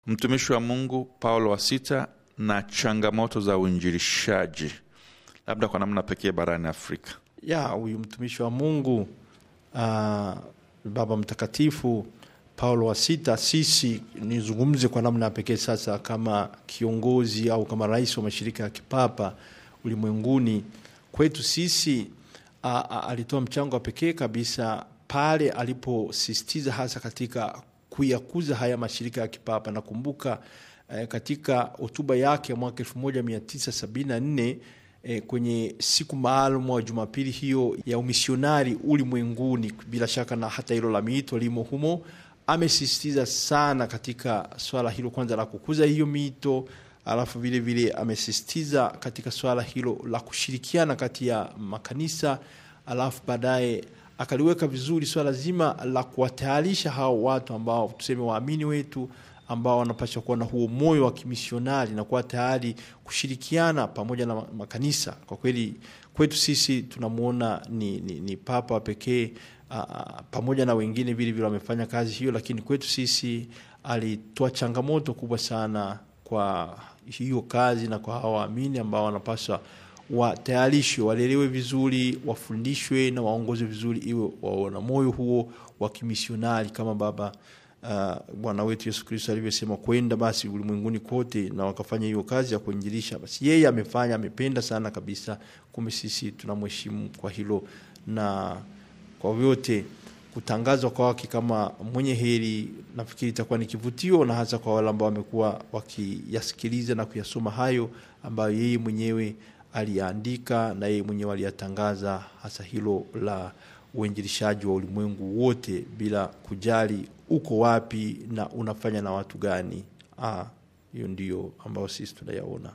mtumishi wa Mungu Paulo wa sita na changamoto za uinjilishaji, labda kwa namna pekee barani Afrika. ya huyu mtumishi wa Mungu uh, Baba Mtakatifu Paulo wa sita, sisi nizungumze kwa namna ya pekee sasa, kama kiongozi au kama rais wa mashirika ya kipapa ulimwenguni, kwetu sisi uh, uh, alitoa mchango wa pekee kabisa pale aliposisitiza hasa katika kuyakuza haya mashirika ya kipapa. Nakumbuka eh, katika hotuba yake ya mwaka 1974 eh, kwenye siku maalum wa Jumapili hiyo ya umisionari ulimwenguni, bila shaka na hata hilo la miito limo humo, amesisitiza sana katika swala hilo, kwanza la kukuza hiyo miito, alafu vile vile amesisitiza katika swala hilo la kushirikiana kati ya makanisa, alafu baadaye akaliweka vizuri swala zima la kuwatayarisha hao watu ambao tuseme waamini wetu ambao wanapaswa kuwa na huo moyo wa kimisionari na kuwa tayari kushirikiana pamoja na makanisa. Kwa kweli kwetu sisi tunamwona ni, ni, ni papa wa pekee pamoja na wengine vile vile wamefanya kazi hiyo, lakini kwetu sisi alitoa changamoto kubwa sana kwa hiyo kazi na kwa hawa waamini ambao wanapaswa watayarishwe, walelewe vizuri, wafundishwe na waongozwe vizuri, iwe waona moyo huo wa kimisionari kama Baba uh, Bwana wetu Yesu Kristo alivyosema, kwenda basi ulimwenguni kote na wakafanya hiyo kazi ya kuinjilisha. Basi yeye amefanya, amependa sana kabisa. Kumbe sisi tunamheshimu kwa hilo, na kwa vyote kutangazwa kwake kama mwenye heri, nafikiri itakuwa ni kivutio, na hasa kwa wale ambao wamekuwa wakiyasikiliza na kuyasoma hayo ambayo yeye mwenyewe aliyaandika na yeye mwenyewe aliyatangaza, hasa hilo la uinjilishaji wa ulimwengu wote bila kujali uko wapi na unafanya na watu gani. Ah, hiyo ndio ambayo sisi tunayaona.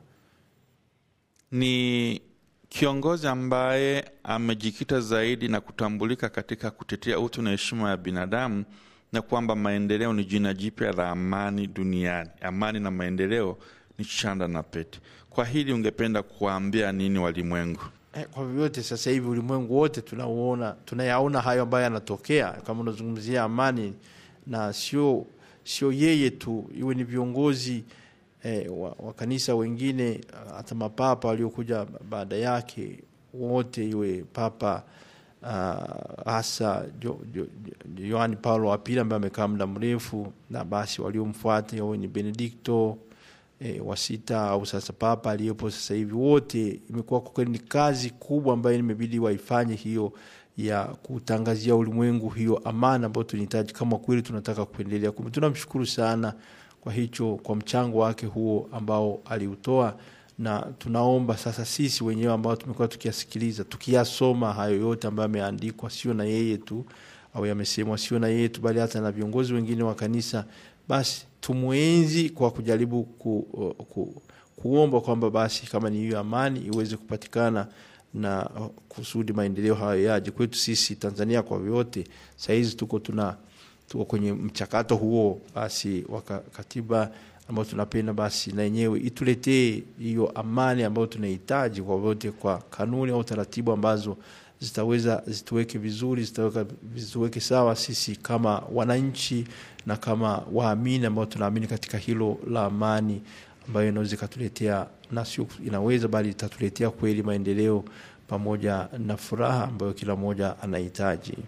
Ni kiongozi ambaye amejikita zaidi na kutambulika katika kutetea utu na heshima ya binadamu na kwamba maendeleo ni jina jipya la amani duniani. Amani na maendeleo ni chanda na pete. Kwa hili ungependa kuwaambia nini walimwengu? Eh, kwa vyovyote sasa hivi ulimwengu wote tunauona, tunayaona hayo ambayo yanatokea, kama unazungumzia amani na sio sio yeye tu, iwe ni viongozi eh, wa, wa kanisa wengine, hata mapapa waliokuja baada yake wote, iwe papa hasa uh, Yohani Paulo wa pili ambaye amekaa muda mrefu, na basi waliomfuata iwe ni Benedikto E, wa sita au sasa papa aliyepo sasa hivi, wote imekuwa kwa kweli ni kazi kubwa ambayo imebidi waifanye hiyo ya kutangazia ulimwengu hiyo amani ambayo tunahitaji kama kweli tunataka kuendelea. Kumbe tunamshukuru sana kwa hicho, kwa mchango wake huo ambao aliutoa, na tunaomba sasa sisi wenyewe ambao tumekuwa tukiyasikiliza, tukiyasoma hayo yote ambayo yameandikwa, sio na yeye tu au yamesemwa, sio na yeye tu, bali hata na viongozi wengine wa kanisa, basi tumwenzi kwa kujaribu ku, ku, kuomba kwamba basi kama ni hiyo amani iweze kupatikana na kusudi maendeleo hayo yaje kwetu sisi Tanzania. Kwa vyote sahizi tuko tuna tuko kwenye mchakato huo, basi wa katiba ambayo tunapenda basi na yenyewe ituletee hiyo amani ambayo tunahitaji kwa vyote, kwa kanuni au taratibu ambazo zitaweza zituweke vizuri, zitaweka zituweke sawa sisi kama wananchi na kama waamini ambao tunaamini katika hilo la amani ambayo inaweza ikatuletea na sio inaweza bali itatuletea kweli maendeleo pamoja na furaha ambayo kila mmoja anahitaji.